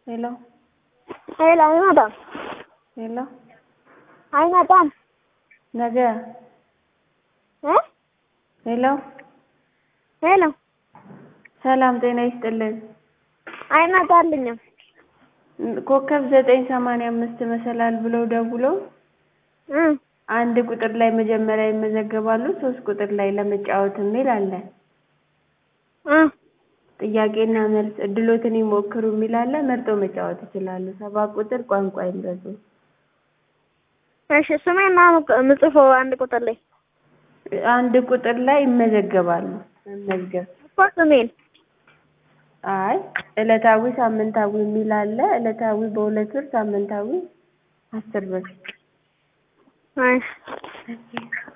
ሄሎ ሄሎ አይመጣም ሄሎ አይመጣም ነገ እ ሄሎ ሄሎ ሰላም ጤና ይስጥልን አይመጣልኝም ኮከብ ዘጠኝ ሰማንያ አምስት መሰላል ብለው ደውለው እ አንድ ቁጥር ላይ መጀመሪያ ይመዘገባሉ ሶስት ቁጥር ላይ ለመጫወት የሚል አለ እ ጥያቄና መልስ እድሎትን ይሞክሩ የሚል አለ መርጠው መጫወት ይችላሉ ሰባት ቁጥር ቋንቋ ይምረጡ እሺ ስሜን ነው የምጽፈው አንድ ቁጥር ላይ አንድ ቁጥር ላይ ይመዘገባሉ መመዝገብ እኮ ስሜን አይ ዕለታዊ ሳምንታዊ የሚል አለ ዕለታዊ በሁለት ብር ሳምንታዊ አስር ብር እሺ